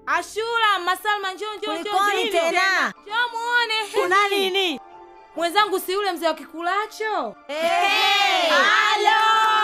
Ashura, Masalma, njoo njoo njoo. Kulikoni njoo. tena? Njoo muone. Kuna nini? Mwenzangu si yule mzee wa kikulacho? Hey! Halo!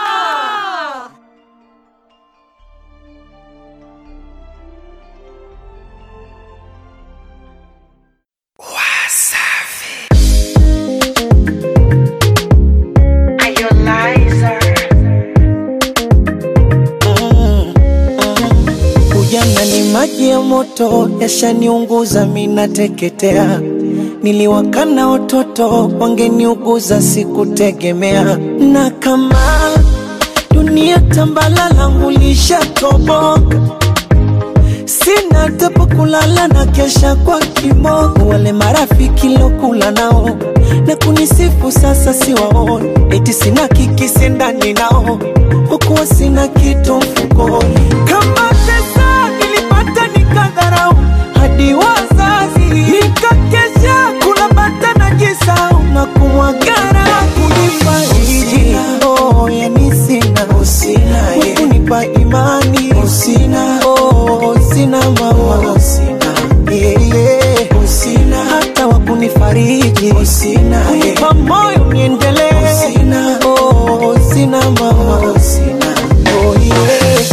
Ujana ni maji ya moto, yashaniunguza mina teketea. Niliwakana watoto, wangeniuguza sikutegemea. Na kama dunia tambala langu lishatoboka, sina hata pa kulala na kesha kwa kimogo. Wale marafiki lokula nao na kunisifu sasa siwaoni, eti sina kikisi ndani nao, hukuwa sina kitu mfukoni. Kama pesa nilipata nikadharau, hadi wazazi nikakesha kula bata na jisau na kumwagara kunifariji. Oh, yani sina kunipa imani usina oh, sina mama usina yeah, yeah. usina hata wakunifariji usina kunipa moyo niendelee usina oh, sina mama usina oh, yeah.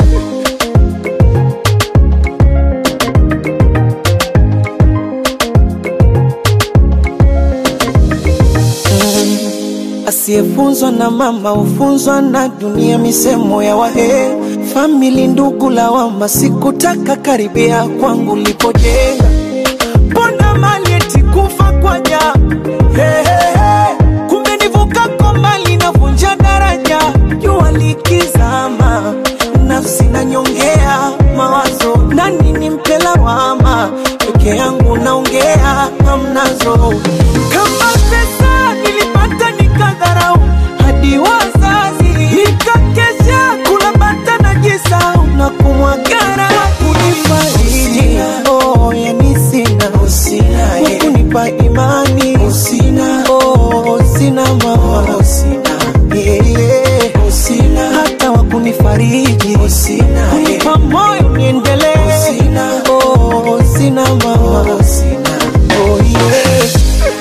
Asiyefunzwa na mama hufunzwa na dunia, misemo ya wahe famili, ndugu lawama, sikutaka karibia kwangu lipojenga, mbona mali eti kufa kwa ja hey, hey, hey. Kumbe nivuka kwa mali navunja daraja, jua likizama, nafsi nanyongea mawazo, nani nimpe lawama, peke yangu naongea hamnazo, kama pesa nilipata nikadharau, hadi wazazi nikakesha kula bata na jisau na kumwagara kunifariji. Oh, yani sina kunipa imani usina oh, sina mama usina yeah, yeah. usina hata wakunifariji usina kunipa moyo niendelee usina oh, sina mama usina oh, yeah.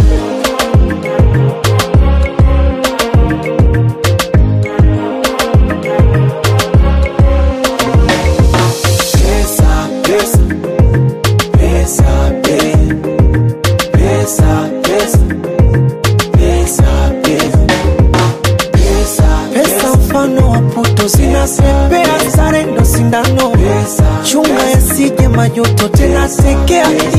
Pesa, pesa, pesa, pe- pesa, pesa, pesa, pesa, pesa, pesa mfano wa puto zinasepea, sare ndo sindano, chunga yasije majuto, tena sekea